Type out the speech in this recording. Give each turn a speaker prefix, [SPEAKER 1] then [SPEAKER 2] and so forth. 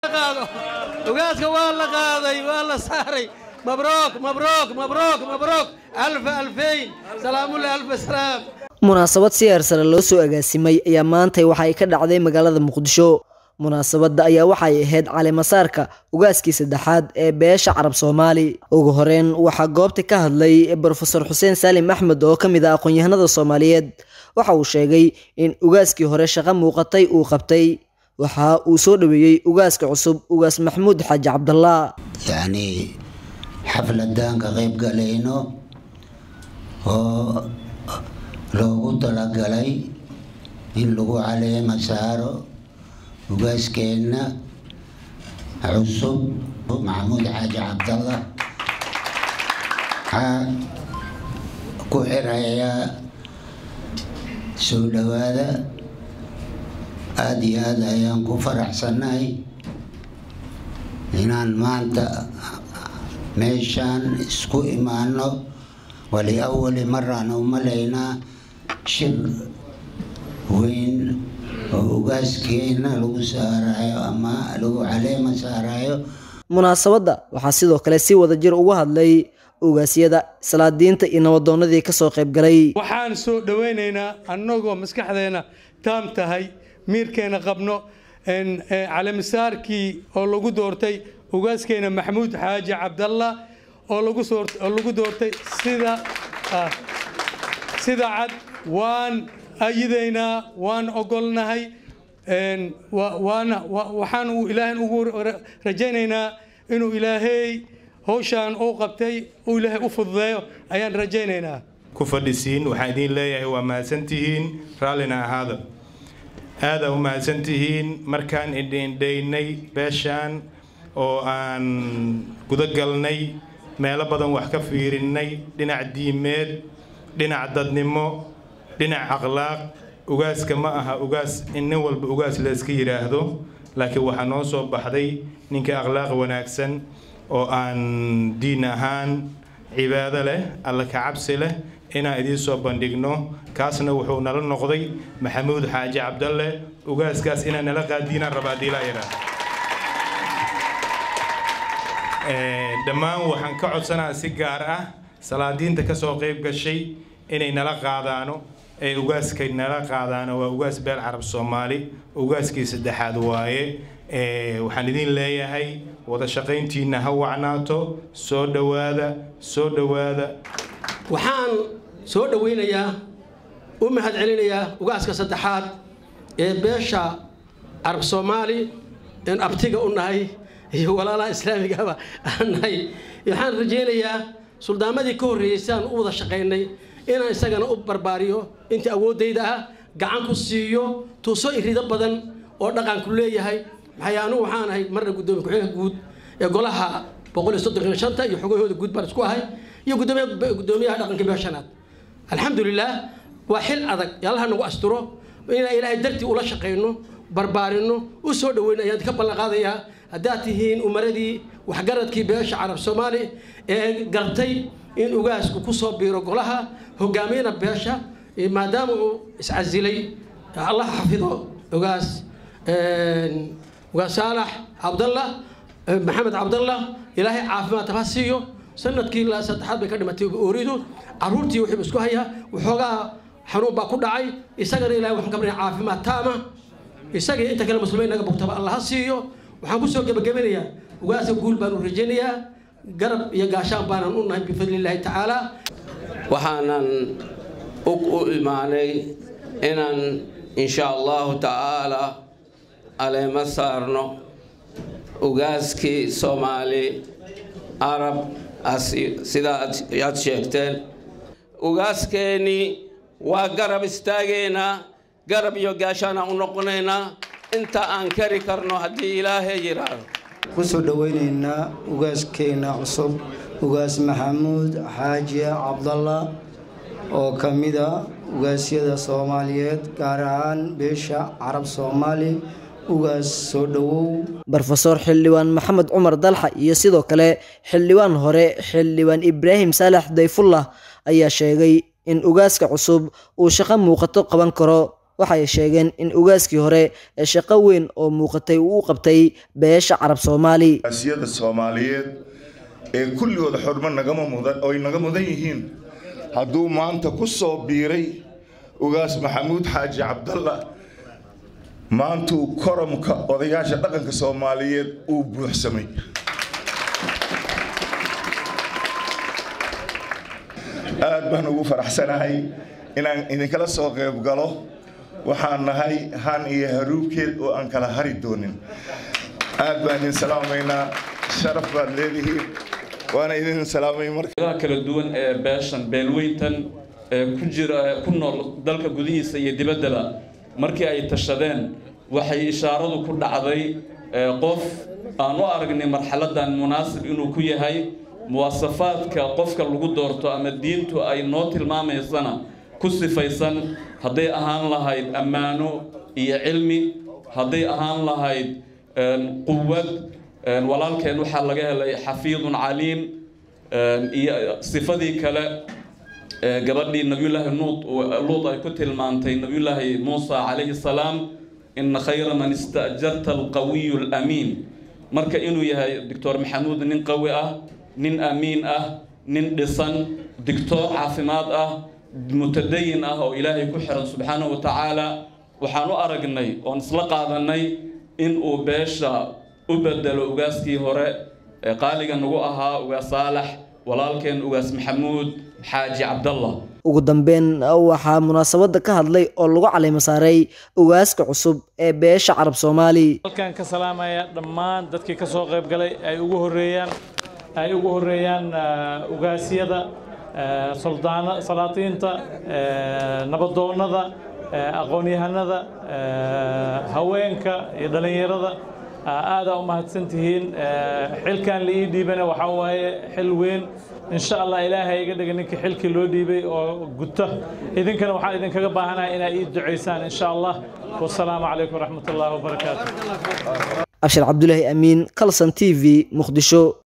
[SPEAKER 1] ugaaska waa la qaaday waa la saaray mabruuk mabruuk mabruuk mabruuk alfa alfayn salaamullahi alfa salaam
[SPEAKER 2] munaasabad si heersare loo soo agaasimay ayaa maantay waxa ay ka dhacday magaalada muqdisho munaasabadda ayaa waxay ahayd caleemasaarka ugaaskii saddexaad ee beesha carab soomaali ugu horeyn waxaa goobta ka hadlay brofesor xuseen saalim axmed oo ka mid ah aqoon-yahanada soomaaliyeed waxa uu sheegay in ugaaskii hore shaqo muuqatay uu qabtay waxa uu soo dhoweeyey ugaaska cusub ugaas maxamuud xaaji cabdallah
[SPEAKER 3] yacni xafladaan ka qayb galayno oo loogu talagalay in lagu caleema saaro ugaaskeenna cusub maxamuud xaaji cabdallah waxaa ku xirayaa soo dhowaada aada iyo aada ayaan ku faraxsannahay inaan maanta meeshaan isku imaano wali awali maraan u malaynaa shir weyn oo ugaaskeena lagu saarayo ama lagu caleema saarayo
[SPEAKER 2] munaasabadda waxaa sidoo kale si wada jir uga hadlay ugaasyada salaadiinta iyo nabadoonadii kasoo qayb galay
[SPEAKER 1] waxaan soo dhowaynaynaa annagoo maskaxdeena taam tahay miirkeena qabno calemisaarkii oo lagu doortay ugaaskeena maxamuud xaaji cabdallah oo lagu doortay sida sida cad waan ayidaynaa waan ogolnahay waana waxaan uu ilaahan ugu rajaynaynaa inuu ilaahay hawshaan uu qabtay uu ilaahay u fududeeyo ayaan rajaynaynaa
[SPEAKER 4] ku fadhisiin waxaan idiin leeyahay waa mahadsantihiin raallina ahaada aada u mahadsantihiin markaan idhiindhaynay beeshaan oo aan gudagalnay meelo badan wax ka fiirinnay dhinac diimeed dhinac dadnimo dhinac akhlaaq ugaaska ma aha ugaas in nin walba ugaas layska yidhaahdo laakiin waxaa noo soo baxday ninka akhlaaq wanaagsan oo aan diin ahaan cibaado leh alla ka cabsi leh inaan idiin soo bandhigno kaasna wuxuu nala noqday maxamuud xaaji cabdalle ugaaskaas inaan nala qaadiinaan rabaa diilaayara dhammaan waxaan ka codsanaa si gaar ah salaadiinta ka soo qayb gashay inay nala qaadaano ee ugaaskay nala qaadaano waa ugaas beel carab soomaali ugaaskii saddexaad waaye waxaan idin leeyahay wada shaqayntiinna ha wacnaato soo dhowaada soo dhowaada
[SPEAKER 5] waxaan soo dhowaynayaa u mahad celinayaa ugaaska saddexaad ee beesha carab soomaali in abtiga u nahay iyo walaalaha islaamigaba aan nahay waxaan rajaynayaa suldaamadii ka horreeyey si aan u wada shaqaynay inaan isagana u barbaariyo intii awooddayda ah gacan ku siiyo tuuso irido badan oo dhaqanku leeyahay maxay anugu waxaan ahay marna guddoomiye ku-xigeenka guud ee golaha boqol iyo soddon iyo shanta iyo xogahooda guud baan isku ahay iyo guddoomiyaha dhaqanka beeshanaad alxamdulilah waa xil adag yaalaha nagu asturo inaan ilaahay dartii ula shaqayno barbaarino u soo dhoweyno ayaan ka ballan qaadayaa haddaad tihiin umaradii waxgaradkii beesha carab soomaali ee gartay in ugaasku ku soo biiro golaha hogaamiyana beesha maadaama uu iscasilay allah xafido ugaas ugaas saalax cabdallah maxamed cabdallah ilaahay caafimaad ha siiyo sanadkii saddexaad bay ka dhimatay ooridu caruurtii wuxuu isku hayaa waxoogaa xanuun baa ku dhacay isagana ilahay waxaan ka barnaya caafimaad taama isagii inta kale muslimiin naga bogtaba allah ha siiyo waxaan kusoo gebagabinayaa ugaasa guul baan u rajaynayaa garab iyo gaashaan baanan u nahay bifadli illaahi tacaala
[SPEAKER 6] waxaanan u imaanay inaan insha allahu tacaala aleema saarno ugaaskii soomaali arab sidaa aad sheegteen ugaaskeenii waa garab istaageynaa garab iyo gaashaanaan u noqonaynaa inta aan kari karno haddii ilaahay yidhaahdo
[SPEAKER 7] kusoo dhoweynaynaa ugaaskeena cusub ugaas maxamuud xaaji cabdallah oo ka mida ugaasyada soomaaliyeed gaar ahaan beesha carab soomaali ugaas soo dhowow
[SPEAKER 2] brofesor xildhibaan maxamed cumar dalxa iyo sidoo kale xildhibaan hore xildhibaan ibraahim saalax dayfullah ayaa sheegay in ugaaska cusub uu shaqo muuqato qaban karo waxay sheegeen in ugaaskii hore ee shaqo weyn oo muuqatay uu u qabtay beesha carab soomaali
[SPEAKER 8] asiyada soomaaliyeed ee kulligooda xurmo nagama mudan oy naga mudan yihiin hadduu maanta ku soo biiray ugaas maxamuud xaaji cabdalla maantuu koramka odayaasha dhaqanka soomaaliyeed uu buuxsamay aad baan ugu faraxsanahay inaan idinkala soo qayb galo waxaan nahay han iyo haruubkeed oo aan kala hari doonin aad baan idin salaamaynaa sharaf baad leedihiin waana idin salaamay marka
[SPEAKER 9] kala duwan ee beeshan beelweyntan ee ku jira ku nool dalka gudihiisa iyo dibaddaba markii ay tashadeen waxay ishaaradu ku dhacday qof aan u aragnay marxaladan munaasib inuu ku yahay muwaasafaadka qofka lagu doorto ama diintu ay noo tilmaamaysana ku sifaysan hadday ahaan lahayd ammaano iyo cilmi hadday ahaan lahayd quwad walaalkeen waxaa laga helay xafiidun caliim iyo sifadii kale gabadhii nabiyullaahi nuud luud ay ku tilmaantay nabiyullaahi muusa calayhi salaam ina khayra man istaajarta alqawiyu alamiin marka inuu yahay doctor maxamuud nin qawi ah nin amiin ah nin dhisan digtoor caafimaad ah mutadayin ah oo ilaahay ku xiran subxaanahu wa tacaala waxaan u aragnay oon isla qaadanay in uu beesha u bedelo ugaaskii hore ee qaaliga nagu ahaa ugaas saalax walaalkeen ugaas maxamuud xaaji cabdallah
[SPEAKER 2] ugu dambeyn waxaa munaasabadda ka hadlay oo lagu caleymo saaray ugaaska cusub ee beesha carab soomaali
[SPEAKER 10] halkaan ka salaamaya dhammaan dadkii ka soo qayb galay ay ugu horeeyaan ay ugu horeeyaan ugaasyada soldaana salaatiinta nabadoonnada aqoon-yahanada haweenka iyo dhallinyarada aada u mahadsantihiin xilkan la ii dhiibana waxaa waaye xil weyn insha allah ilaahay iga dhiga ninkii xilkii loo dhiibay oo guta idinkana waxaan idinkaga baahanahay inaa ii ducaysaan insha allah wasalaamu calaykum waraxmat ullahi wabarakaatu
[SPEAKER 2] abshir cabdulaahi amiin kalson t v muqdisho